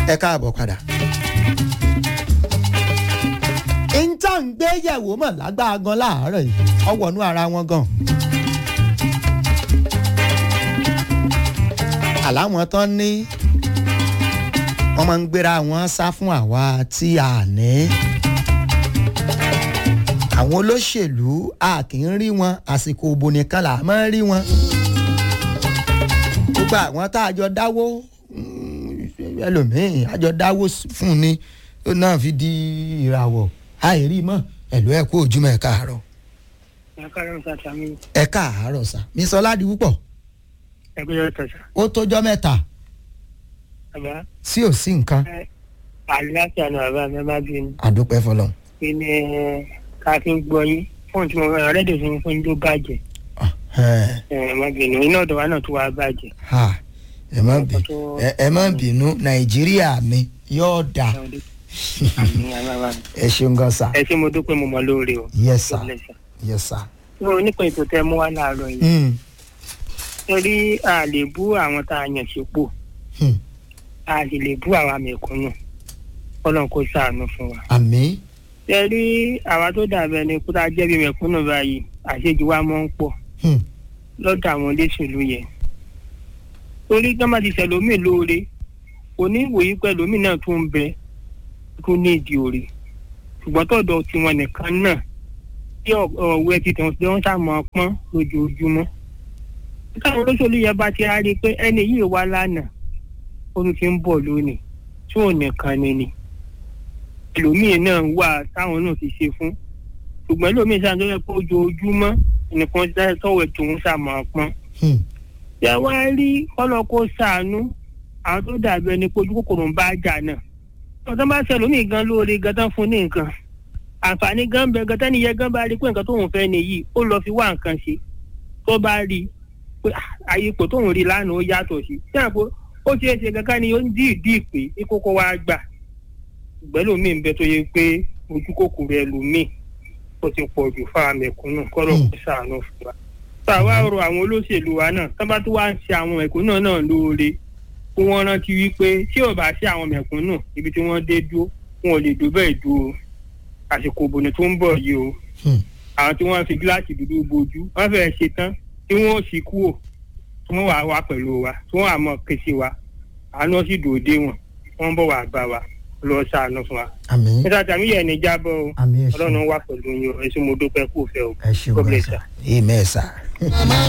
ẹ káàbọ̀ padà. ìńtà ń gbé yẹ̀wò mọ̀ lágbára gan láàárọ̀ yìí ọwọ́nú ara wọn gan. àláwọn tán ní wọ́n máa ń gbéra wọn sá fún àwa tí a ní. àwọn olóṣèlú a kì í rí wọn àsìkò òbò nìkan là máa ń rí wọn. gbogbo àwọn tá a jọ dáwó ẹlòmíín a jọ dáwó fún ni tó náà fi di ìràwọ̀ àìrí mọ́ ẹ̀lú ẹ̀ kú ojúmọ́ ẹ̀ káàárọ̀. ẹ káàárọ̀ sá sàmì ẹ káàárọ̀ sá mi sọ ládi púpọ̀ ẹgbẹ́ yóò tẹ̀sà ó tójọ́ mẹ́ta bàbá sí ò sí nǹkan ẹ àlàáfíà ni bàbá mi má bí mi àdúpẹ́ fọlọ́n. pé ní ká fi ń gbọ́ yín fóònù tí mo rán rédíò sí fún yín tó bàjẹ́ ẹ má bínú iná ọ̀dọ̀ wa náà tó wá bàjẹ́ ẹ má bì ẹ- ẹ má bínú nàìjíríà mi yóò dà àmì àmàmà ẹ ṣeun gan sa ẹ ṣé mo dúpẹ́ mo mọ̀ lóore o yes sir God bless you. yes sir. mo nípa ètò tẹ mú wá láàárọ̀ yìí Mm. torí a lè bú àwọn tá a yàn sípò Hmm. a sì lè bú àwa mẹ̀kúnnù Ọlọ́run kó ṣàánú fún wa. àmì ṣe rí àwa tó dàbẹ̀ ni kó tá a jẹ́ bí mẹ̀kúnnù báyìí àṣejù wa mọ́ ń pọ̀ Hmm. lọ́dọ̀ àwọn olóṣèlú yẹn. torí gbọ́n ti ṣẹlómi lóore òní ìwòye pẹ̀lómi náà tún ń bẹ tó ní ìdí òre ṣùgbọ́n tọ̀dọ̀ tiwọn nìkan náà tí ọ̀wẹ́ ti tàn sí wọn sàmọ́ pọ́n lójoojúmọ́. táwọn olóṣèlú yẹn bá ti á rí i pé ẹni yìí wá lánàá ó tún ti ń bọ̀ lónìí tí òun nìkan ni ni ẹlòmíì náà wà táwọn náà ti ṣe fún ṣùgbọ́n ẹlòmíì sáà tó yẹ pé ojoojúmọ́ nìkan tọ́wọ́ tòun sàmọ́ pọ́n Hmm. yà wá rí kọ́lọ́kọ́ sàánú àwọn tó dàbí ẹni pé ojú kòkòrò ń bá jà náà ọ̀tọ́ bá ṣe lómi gan lóore gan tán fún ní nǹkan àǹfààní gan bẹ gan tẹ́ni yẹ gan bá rí pé nǹkan tóun fẹ́ nìyí ó lọ fi wá nǹkan ṣe tó bá rí pé ah, àyè ipò tóun rí lánàá ó yàtọ̀ sí sí àpò ó ṣeé ṣe kankan ni ó ń dí ìdí ìpè ní kókó wá gbà ìgbẹ́ lómi ń bẹ tó yẹ pé ojú kòkòrò ẹlòmíì ó ti pọ̀ jù fáwọn mẹ̀kúnnù kọ́lọ́kọ́ sàánú fún wa tá a wá rọ àwọn olóṣèlú wa náà tó bá tún wá ń ṣe àwọn mẹ̀kúnnù náà lóore kí wọ́n rántí wípé tí ò bá ṣe àwọn mẹ̀kúnnù ibi tí wọ́n dé dúró wọn ò lè dó bẹ́ẹ̀ dúró àsìkò òbònú tó ń bọ̀ yìí o Hmm. àwọn tí wọ́n fi gíláàsì dúdú bojú wọ́n fẹ́ẹ́ ṣe tán tí wọ́n ò sì kúrò tí wọ́n wà wá pẹ̀lú wa tí wọ́n àmọ́ kése wa àánú sì dòde wọn wọ́n bọ̀ wá bá wa lọ ṣàánú fún wa. àmì nígbà tí àmì yẹn ní jábọ̀ o àmì ẹ ṣeun ọlọ́run wà pẹ̀lú yín o ẹ sì mo dúpẹ́ kú fẹ́ o. ẹ ṣeun God gan bless sa you. amen sa.